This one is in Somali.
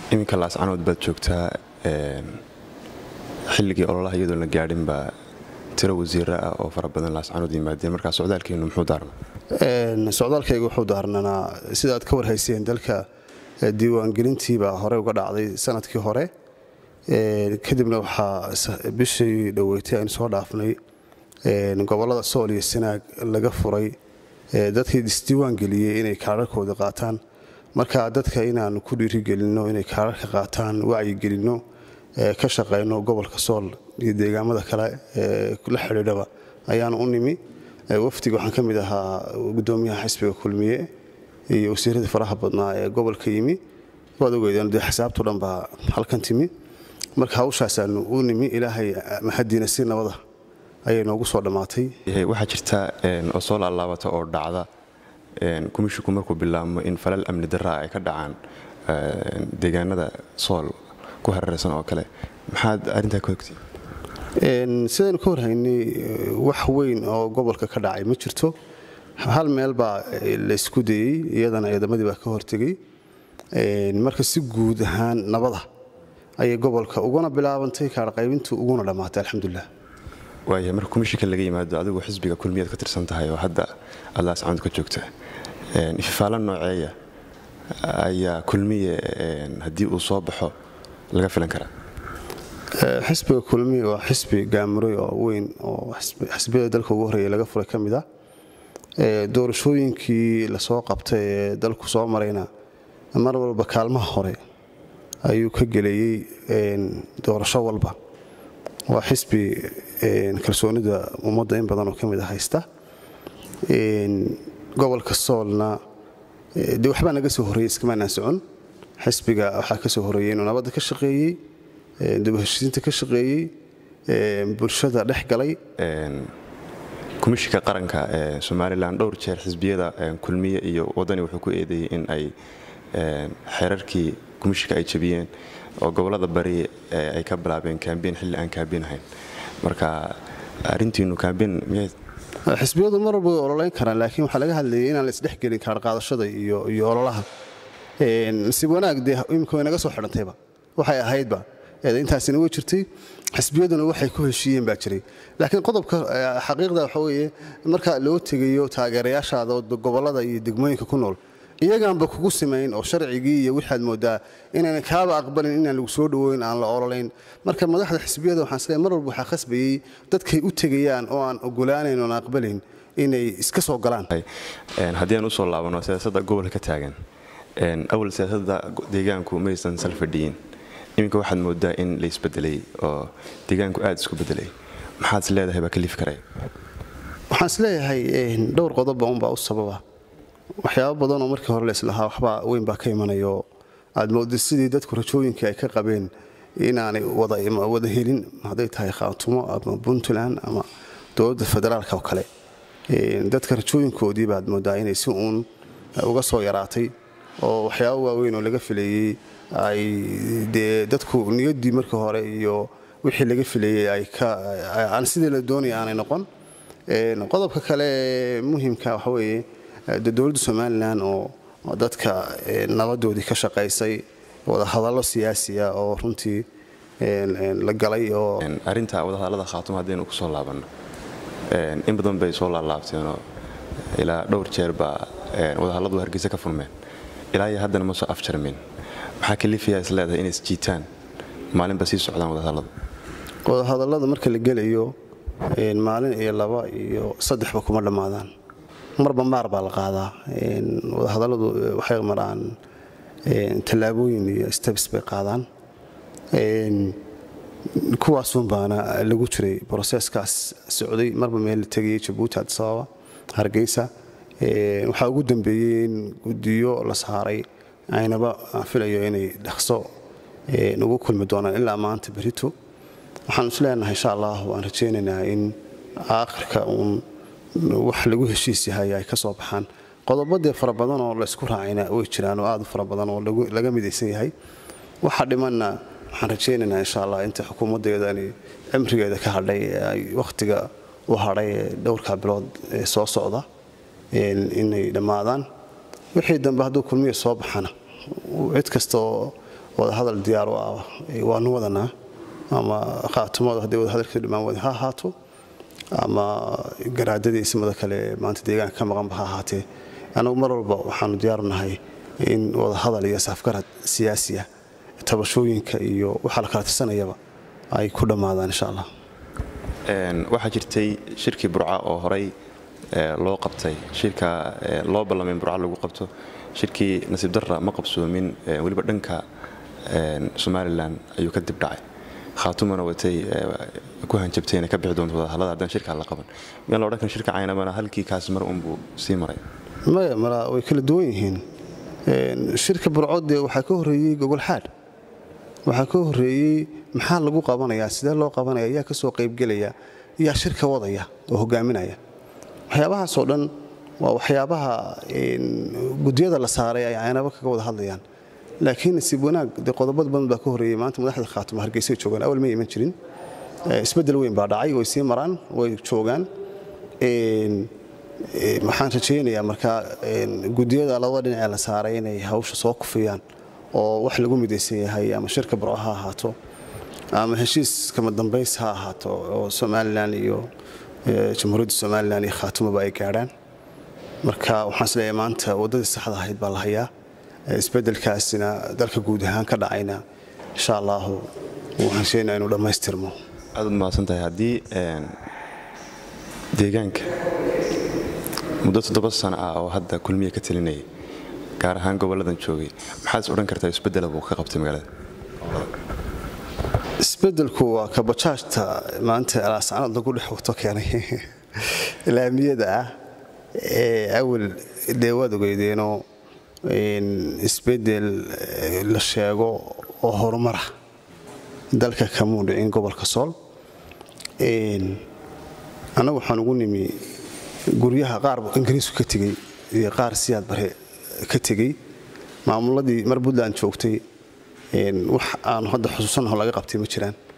iminka laascanood baad joogtaa xilligii ololaha iyadoon la gaadhin baa tiro wasiira ah oo fara badan laascanood yimaadeen markaa socdaalkeenu muxuu daarna socdaalkayga wuxuu daarnanaa sidaad ka warhayseen dalka diiwaangelintiibaa hore uga dhacday sanadkii hore kadibna waxaa bishii dhoweetay aynu soo dhaafnay gobolada sool iyo sanaag laga furay dadkii isdiiwaangeliyey inay kaararkooda qaataan marka dadka inaanu ku dhiirigelinno inay kaararka qaataan wacyigelinno ka shaqayno gobolka sool iyo deegaamada kale la xidhiidhaba ayaanu u nimi wafdiga waxaan ka mid ahaa gudoomiyaha xisbiga kulmiye iyo wasiiradii faraha badnaa ee gobolka yimi waad ogeydeen dee xisaabto dhan baa halkan timi marka hawshaasaanu u nimi ilaahay mahadiina si nabada ayay noogu soo dhammaatay waxaa jirta oo soo laalaabata oo dhacda kumishinku markuu bilaabmo in falal amni daraa ay ka dhacaan deegaanada sool ku hareeraysan oo kale maxaad arrintaa ka ogtay sidaynu ka warhaynay wax weyn oo gobolka ka dhacay ma jirto hal meel baa laysku dayey iyadana ciidamadii baa ka hortegey marka si guud ahaan nabada ayay gobolka uguna bilaabantay kaarqaybintu uguna dhammaatay alxamdulilah waaya marka komishinka laga yimaado adigu xisbiga kulmiyaad ka tirsan tahay oo hadda aad laascanood ka joogta ififaalo nooceeya ayaa kulmiye haddii uu soo baxo laga filan karaa xisbiga kulmiye waa xisbi gaamuray oo weyn oo xisbiyada dalka ugu horreeya laga furay ka mid ah doorashooyinkii lasoo qabtay ee dalku soo marayna mar walba kaalmaha hore ayuu ka geleeyey doorasho walba waa xisbi kalsoonida ummadda in badan oo ka mid a haysta gobolka soolna de waxbaa naga soo horreeyey iskamaanaan socon xisbiga waxaa ka soo horreeyey inuu nabadda ka shaqeeyey dibaheshiisiinta ka shaqeeyey bulshada dhex galay komishinka qaranka ee somalilan dhowr jeer xisbiyada kulmiye iyo wadani wuxuu ku eedeeyey in ay xeerarkii komishinka ay jabiyeen oo gobolada bari ay ka bilaabeen kambeyn xilli aan kaambeyn ahayn marka arintiinu kaambeyn miyayd xisbiyadu mar walba way ololeyn karaan laakiin waxaa laga hadlayay inaan la isdhexgelin kaarqaadashada iyo ololaha nasiib wanaag dee imika way naga soo xidhantayba waxay ahaydba intaasina way jirtay xisbiyaduna waxay ku heshiiyeen baa jiray laakiin qodobka xaqiiqda waxa weeye marka loo tegayo taageerayaashaada gobolada iyo degmooyinka ku nool iyagaanba kugu samayn oo sharcigii iyo waxaad moodaa inayna kaaba aqbalin inaan lagu soo dhawoyn aan la ololayn marka madaxda xisbiyada waxaan isleeyahay mar walba waxaa khasbayey dadkay u tegayaan oo aan ogolaanayn oon aqbalayn inay iska soo galaan haddii aan usoo laabano siyaasadda gobolka ka taagan awal siyaasadda deegaanku maysan salfadhiyin iminka waxaad moodaa in la isbedelay oo deegaanku aad isku bedelay maxaad is leedahay baa kaliif karaya waxaan is leeyahay dhowr qodobba unbaa u sababa waxyaabo badanoo markii hore laislahaa waxbaa weyn baa ka imanayo aad moodda sidii dadku rajooyinkii ay ka qabeen inaanay wada helin hadday tahay khaatumo ama puntland ama dowladda federaalka oo kale dadka rajooyinkoodii baad moodaa inay si uun uga soo yaraatay oo waxyaabo waaweyn oo laga filayey ay dee dadku niyaddii markii hore iyo wixii laga filayey aan sidii la doonaya aanay noqon qodobka kale muhimka waxa weeye dowladda somalilan oo dadka nabadoodii ka shaqaysay wadahadallo siyaasiya oo runtii la galay oo arrinta wadahadallada khaatuma haddaynu ku soo laabanno in badan bay soo laalaabteenoo ilaa dhowr jeer baa wadahalladu hargeysa ka furmeen ilaa iyo haddana ma soo afjarmin maxaa kalifiyaa is leedahay inay isjiitaan maalinba sii socdaan wadahadalladu wadahadallada marka la gelayo maalin iyo laba iyo saddexba kuma dhammaadaan marba maar baa la qaadaa wadahadalladu waxay maraan tallaabooyin iyo stebs bay qaadaan kuwaasun baana lagu jiray broseskaas socday marba meel la tegayay jabuuti adisababa hargeysa waxaa ugu dambeeyey in guddiyo la saaray aynaba aan filayo inay dhaqso ugu kulmi doonaan ilaa maanta berito waxaan is leenahay insha allah waan rajaynaynaa in aakhirka uun wax lagu heshiis yahay ay ka soo baxaan qodobadee fara badan oo laysku raacayna way jiraan oo aad u fara badan oo laga midaysan yahay waxa dhimanna waxaan rajaynaynaa insha allah inta xukuumaddeedani cimrigeeda ka hadhay ay wakhtiga u hadhay ee dhowrka bilood ee soo socda inay dhammaadaan wixii dambe hadduu kulmiya soo baxana cid kasta oo wadahadal diyaar u ah waanu wadanaa ama khaatumadu hadday wadahadalkeedu dhammaan wada ha ahaato ama garaadadii ismada kale maanta deegaanka ka maqanba ha ahaatee annagu mar walba waxaanu diyaaru nahay in wadahadal iyo safgarad siyaasiya tabashooyinka iyo waxa la kala tirsanayaba ay ku dhammaadaan insha allah waxaa jirtay shirkii burca oo horey loo qabtay shirka loo ballamay in burca lagu qabto shirkii nasiib darra ma qabsoomin weliba dhanka somalilan ayuu ka dib dhacay khaatumana watay ku hanjabtay inay ka bixi doonto wadahallada haddaan shirkaa la qaban miyaan la odhan karin shirka caynabana halkii kaas mar unbuu sii maray maya mala way kala duwan yihiin shirka burcodde waxaa ka horreeyey gogol xaadh waxaa ka horreeyey maxaa lagu qabanayaa sidee loo qabanaya yaa ka soo qaybgelaya yaa shirka wadaya oo hogaaminaya waxyaabahaasoo dhan waa waxyaabaha gudyada la saaray ay caynabo kaga wada hadlayaan laakiin nasiib wanaag dee qodobad badan baa ka horreeyey maanta madaxda khaatimo hargeysay joogaan awal ma iman jirin isbeddel weyn baa dhacay way sii maraan way joogaan waxaan rajaynayaa markaa gudiyada labada dhinacee la saaray inay hawsha soo kufiyaan oo wax lagu midaysan yahay ama shirka burco ha ahaato ama heshiis kama dambays ha ahaato oo somalilan iyo jamhuuriyadda somalilan iyo khaatimoba ay gaadhaan marka waxaan isleeyahay maanta waddadii saxda ahayd baa la hayaa isbeddelkaasina dalka guud ahaan ka dhacayna insha allahu waxaan sheegnaa inuu dhammaystirmo aad ud mahadsan tahay haddii deegaanka muddo toddoba sano ah oo hadda kulmiya ka talinayay gaar ahaan gobolladan joogay maxaad is odhan kartaa isbeddela buu ka qabtay magaalada isbeddelku waa kabajaajta maanta alaascanad lagu dhex wato keenay laamiyada ah ee awal dee waad ogeydeenoo isbeddel la sheego oo horumara dalka kamuu dhicin gobolka sool annagu waxaan ugu nimi guryaha qaar ingiriisku ka tegey iyo qaar siyaad bare ka tegey maamuladii mar puntland joogtay wax aanu hadda xusuusanaho laga qabtay ma jiraan